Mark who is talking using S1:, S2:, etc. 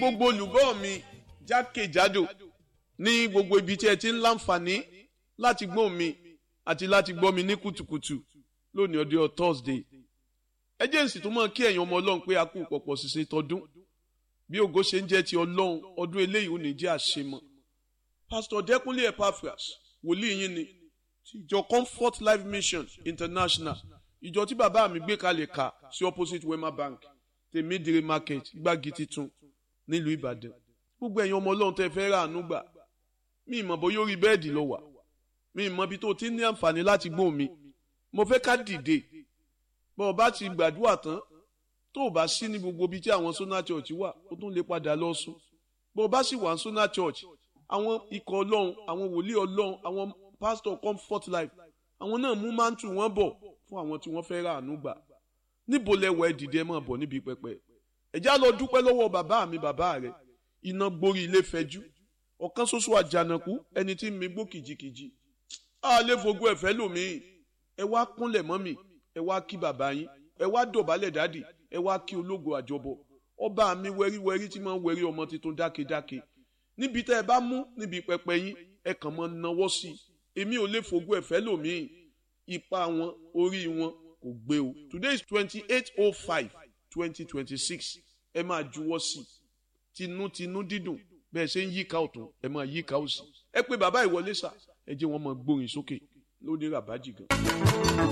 S1: gbogbo olùgbọ́ mi jákèjádò ní gbogbo ibi tí ẹ ti ń láǹfààní láti gbọ́ mi àti láti gbọ́ mi ní kùtùkùtù lónìí ọdún Thursday ẹ jẹ́ nsì tó mọ̀ kí ẹ̀yin ọmọ ọlọ́run pé a kú pọ̀pọ̀ ṣiṣẹ́ tọdún bí ògo ṣe ń jẹ́ ti ọlọ́run ọdún eléyìí ò ní jẹ́ àṣemọ́ Pastor Dẹ́kunlé Epaphras wòlíì yín ni ti ìjọ Comfort Life Mission International ìjọ tí bàbá mi gbé kalẹ̀ kà sí opposite Wema Bank tèmídìrí market gbági titun nílùú Ìbàdàn gbogbo ẹ̀yin ọmọ ọlọ́run tẹ́ fẹ́ rà àánú gbà mí ìmọ̀ bóyá orí bẹ́ẹ̀dì lọ wà mí ìmọ̀ bí tó ti ní àǹfààní láti gbóhùn mi mo fẹ́ ká dìde bọ́ ọ bá ti gbàdúrà tán tó o bá sí ní gbogbo ibi tí àwọn Sona Church wà ó tún lè padà lọ sùn bọ́ ọ bá sì wà ní Sona Church àwọn ikọ̀ ọlọ́run àwọn wòlíì ọlọ́run àwọn pastor Comfort Life àwọn náà mú máńtù wọn bọ̀ fún àwọn tí wọ́n fẹ́ rà àánú gbà níbo lẹ́wọ̀ ẹ dìde ẹ máa bọ̀ níbi pẹpẹ ẹ já lọ dúpẹ́ lọ́wọ́ bàbá mi bàbá rẹ iná gborí ilé fẹjú ọ̀kan ṣoṣo àjànàkú ẹni tí mi gbó kìjikìji a lè fogún ẹ̀fẹ́ lòmíì ẹ wá kúnlẹ̀ mọ́ mi ẹ wá kí bàbá yín ẹ wá dọ̀bálẹ̀ dádì ẹ wá kí ológo àjọbọ ọba mi wẹ́ríwẹ́rí tí máa ń wẹ́rí ọmọ tuntun dákedáke níbi tẹ́ ẹ bá mú níbi pẹpẹ yín ẹ kàn mọ́ náwó sí i èmi ò lè fogún ẹ̀fẹ́ lòmíì ipa wọn orí wọn kò gbé o today is twenty eight oh five twenty twenty six ẹ máa juwọ́ sí i tinútinú dídùn bẹ́ẹ̀ ṣe ń yíká ọ̀tún ẹ máa yíká òsì ẹ pé bàbá ìwọlé sà ẹ jẹ́ wọn máa gbórin sókè lóní ràbájì gan.